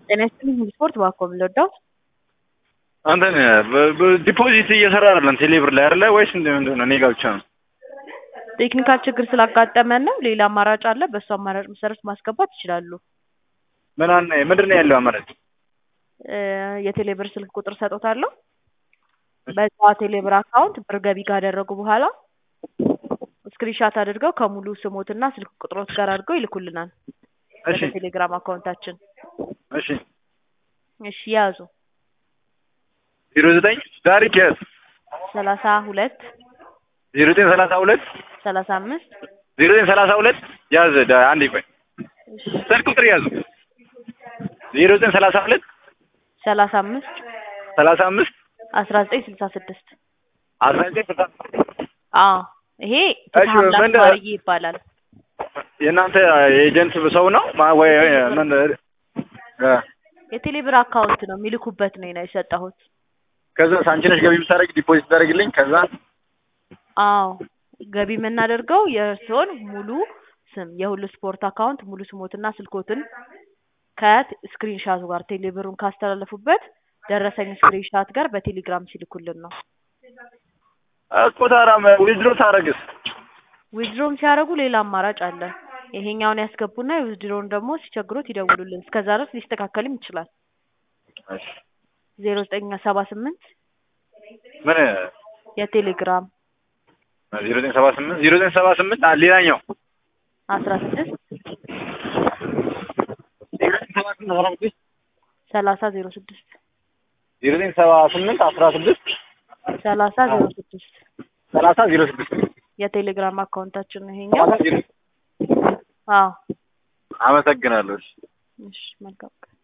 ጤና ይስጥልኝ ስፖርት ባኮ የምንወዳው አንተን ዲፖዚት እየሰራ አይደለም ቴሌብር ላይ አይደለ ወይስ ምንድን ነው? እኔ ጋ ብቻ ነው። ቴክኒካል ችግር ስላጋጠመን ነው። ሌላ አማራጭ አለ። በእሱ አማራጭ መሰረት ማስገባት ይችላሉ። ምን አለ ምንድን ነው ያለው አማራጭ? እ የቴሌብር ስልክ ቁጥር ሰጦታለሁ። በዛ ቴሌብር አካውንት ብር ገቢ ካደረጉ በኋላ ስክሪንሻት አድርገው ከሙሉ ስሞትና ስልክ ቁጥሮት ጋር አድርገው ይልኩልናል እሺ ወደ ቴሌግራም አካውንታችን። እሺ እሺ ያዙ ዜሮ ዘጠኝ ታሪክ ያዝ ሰላሳ ሁለት ዜሮ ዘጠኝ ሰላሳ ሁለት ሰላሳ አምስት ዜሮ ዘጠኝ ሰላሳ ሁለት ያዝ ዳ- አንዴ ቆይ እሺ ስልክ ቁጥር ያዙ ዜሮ ዘጠኝ ሰላሳ ሁለት ሰላሳ አምስት ሰላሳ አምስት አስራ ዘጠኝ ስልሳ ስድስት አስራ ዘጠኝ ስልሳ አዎ ይሄ እሺ፣ ፍትሐ ምንድን- ማርዬ ይባላል። የእናንተ ኤጀንት ሰው ነው ማ- ወይ ምን እ የቴሌብር አካውንት ነው የሚልኩበት ነው ነው የሰጠሁት። ከዛ አንቺ ነሽ ገቢ ብታደርግ ዲፖዚት ታደርግልኝ ከዛ አዎ ገቢ የምናደርገው የእርስዎን ሙሉ ስም የሁሉ ስፖርት አካውንት ሙሉ ስሞትና ስልኮትን ከስክሪንሻቱ ጋር ቴሌብሩን ካስተላለፉበት ደረሰኝ ስክሪንሻት ጋር በቴሌግራም ሲልኩልን ነው። እኮ ታዲያ ዊዝድሮ ታደርግስ ዊዝድሮም ሲያደርጉ ሌላ አማራጭ አለ። ይሄኛውን ያስገቡና የዊዝድሮውን ደግሞ ሲቸግሮት ይደውሉልን። እስከዛ ድረስ ሊስተካከልም ይችላል። እሺ ዜሮ ዘጠኝ ሰባ ስምንት ምን የቴሌግራም ዜሮ ዘጠኝ ሰባ ስምንት ዜሮ ዘጠኝ ሰባ ስምንት አ- ሌላኛው አስራ ስድስት ዜሮ ዘጠኝ ሰባ ስምንት አስራ ስድስት ሰላሳ ዜሮ ስድስት ዜሮ ዘጠኝ ሰባ ስምንት አስራ ስድስት ሰላሳ ዜሮ ስድስት ሰላሳ ዜሮ ስድስት የቴሌግራም አካውንታችን ነው ይሄኛው። ሰላሳ ዜሮ አዎ አመሰግናለሁ። እሺ። እሺ መልካም ቀን